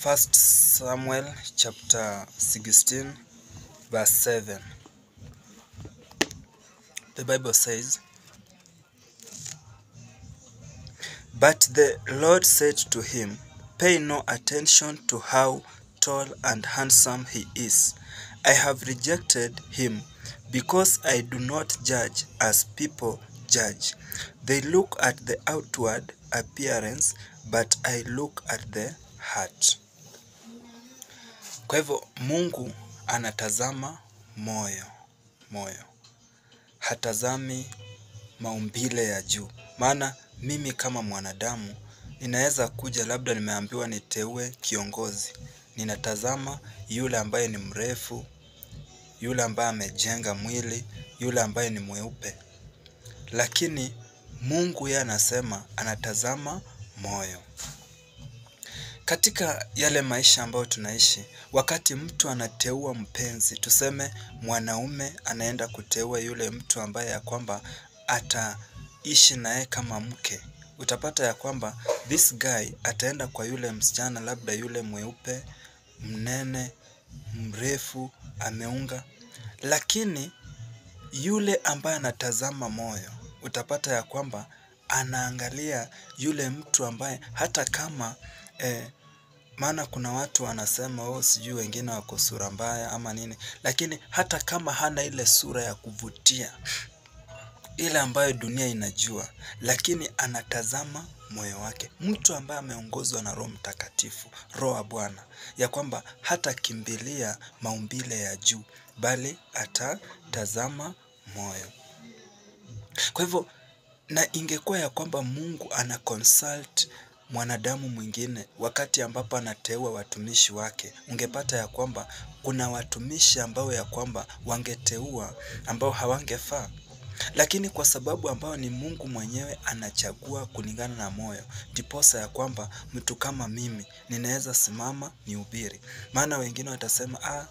First Samuel chapter 16 verse 7. The Bible says, But the Lord said to him, Pay no attention to how tall and handsome he is. I have rejected him because I do not judge as people judge. They look at the outward appearance, but I look at the heart. Kwa hivyo Mungu anatazama moyo, moyo. Hatazami maumbile ya juu. Maana mimi kama mwanadamu ninaweza kuja labda nimeambiwa niteue kiongozi. Ninatazama yule ambaye ni mrefu, yule ambaye amejenga mwili, yule ambaye ni mweupe. Lakini Mungu yeye anasema anatazama moyo. Katika yale maisha ambayo tunaishi, wakati mtu anateua mpenzi, tuseme mwanaume anaenda kuteua yule mtu ambaye ya kwamba ataishi naye kama mke. Utapata ya kwamba this guy ataenda kwa yule msichana labda yule mweupe, mnene, mrefu, ameunga. Lakini yule ambaye anatazama moyo, utapata ya kwamba anaangalia yule mtu ambaye hata kama eh, maana kuna watu wanasema oh, sijui wengine wako sura mbaya ama nini, lakini hata kama hana ile sura ya kuvutia ile ambayo dunia inajua, lakini anatazama moyo wake. Mtu ambaye ameongozwa na Roho Mtakatifu, Roho wa Bwana, ya kwamba hatakimbilia maumbile ya juu, bali atatazama moyo. Kwa hivyo, na ingekuwa ya kwamba Mungu ana consult mwanadamu mwingine wakati ambapo anateua watumishi wake, ungepata ya kwamba kuna watumishi ambao ya kwamba wangeteua ambao hawangefaa lakini kwa sababu ambao ni Mungu mwenyewe anachagua kulingana na moyo, ndiposa ya kwamba mtu kama mimi ninaweza simama nihubiri. Maana wengine watasema ah,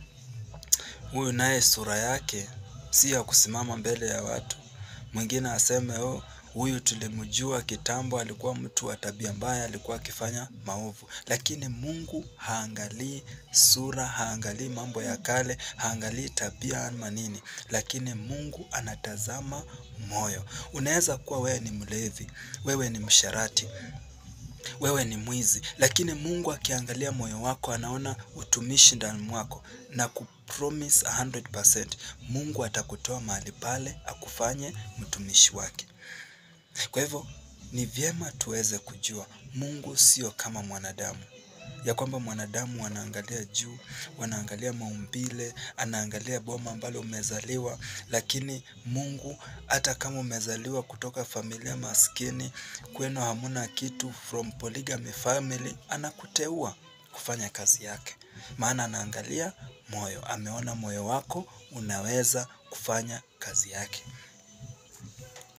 huyu naye sura yake si ya kusimama mbele ya watu. Mwingine aseme oh, huyu tulimjua kitambo, alikuwa mtu wa tabia mbaya, alikuwa akifanya maovu. Lakini Mungu haangalii sura, haangalii mambo ya kale, haangalii tabia ama nini, lakini Mungu anatazama moyo. Unaweza kuwa wewe ni mlevi, wewe ni msharati, wewe ni mwizi, lakini Mungu akiangalia moyo wako anaona utumishi ndani mwako na kupromise 100%, Mungu atakutoa mahali pale akufanye mtumishi wake. Kwa hivyo ni vyema tuweze kujua Mungu sio kama mwanadamu, ya kwamba mwanadamu wanaangalia juu, wanaangalia maumbile, anaangalia boma ambalo umezaliwa, lakini Mungu hata kama umezaliwa kutoka familia maskini, kwenu hamuna kitu, from polygamy family, anakuteua kufanya kazi yake, maana anaangalia moyo, ameona moyo wako unaweza kufanya kazi yake.